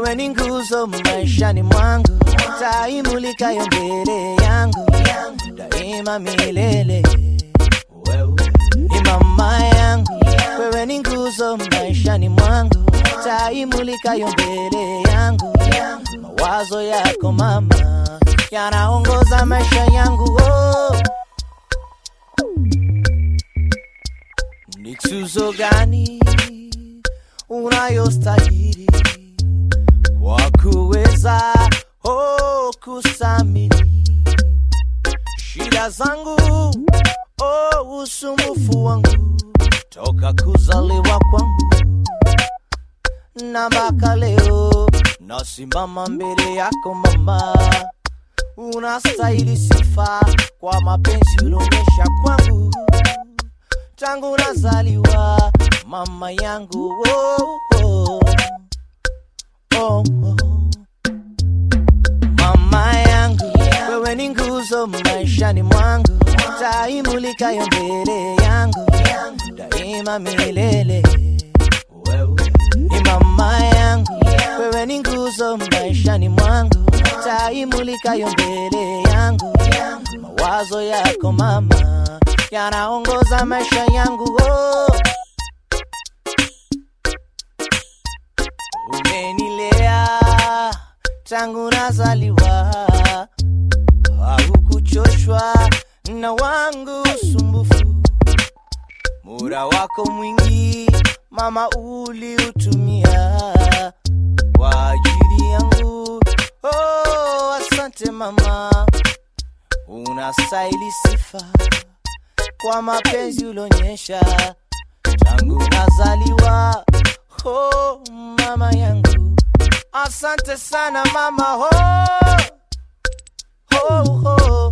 wewe ni nguzo maishani mwangu, taa imulikayo mbele yangu daima milele. Wewe ni mama yangu, wewe ni nguzo maishani mwangu, taa imulikayo mbele yangu. Mawazo yako mama yanaongoza maisha yangu oh. Ni tuzo gani unayostahili kwa kuweza oh, kusamili shida zangu oh, usumbufu wangu toka kuzaliwa kwangu na mpaka leo nasimama mbele yako mama, unastahili sifa kwa mapenzi ulionyesha kwangu tangu nazaliwa mama yangu oh, oh, oh, oh. Mama yangu wewe ni nguzo maishani mwangu, taa imulikayo mbele yangu daima milele. Wewe ni mama yangu, wewe ni nguzo maishani mwangu, taa imulikayo mbele yangu. Mawazo yako mama yanaongoza maisha yangu oh. Umenilea tangu nazaliwa, haukuchoshwa na wangu usumbufu. Muda wako mwingi mama uliutumia kwa ajili yangu. Oh, asante mama, unastahili sifa kwa mapenzi ulionyesha tangu nazaliwa. Oh, mama yangu, asante sana mama. Oh, oh, oh.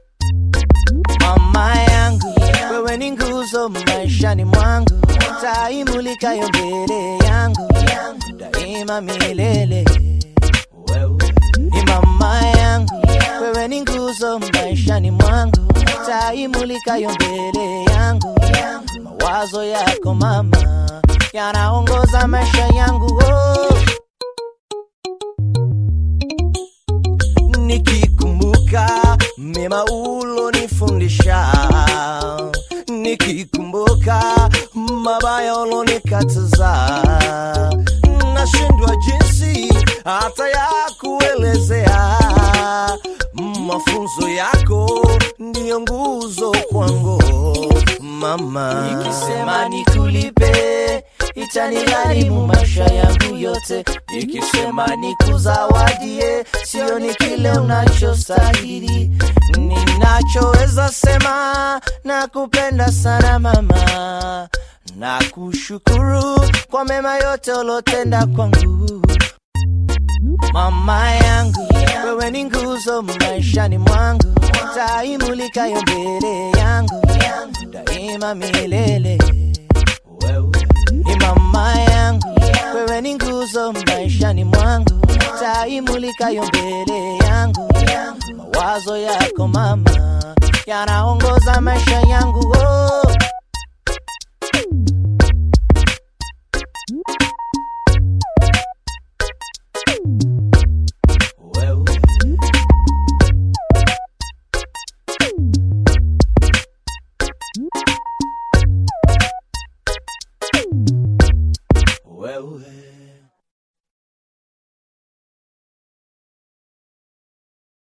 Mama yangu, wewe ni nguzo maishani mwangu, taa imulikayo mbele yangu daima milele. Wewe ni mama yangu, wewe ni nguzo maishani mwangu, taa imulikayo mbele yangu. Mawazo yako mama yanaongoza maisha yangu oh. Nikikumbuka mema ulonifundisha, nikikumbuka mabaya ulonikataza, nashindwa jinsi hata ya kuelezea. Mafunzo yako ndiyo nguzo kwangu mama, nikisema nikulipe itanigharimu maisha yangu yote, nikisema nikuzawadie sio ni kile unachostahili. Ninachoweza sema na kupenda sana mama, na kushukuru kwa mema yote ulotenda kwangu mama yangu, wewe ni nguzo maishani mwangu, taa imulikayo mbele yangu daima milele. Wewe ni mama yangu, wewe ni nguzo maishani mwangu, taa imulikayo mbele yangu. Mawazo yako mama yanaongoza maisha yangu oh. Wewe wewe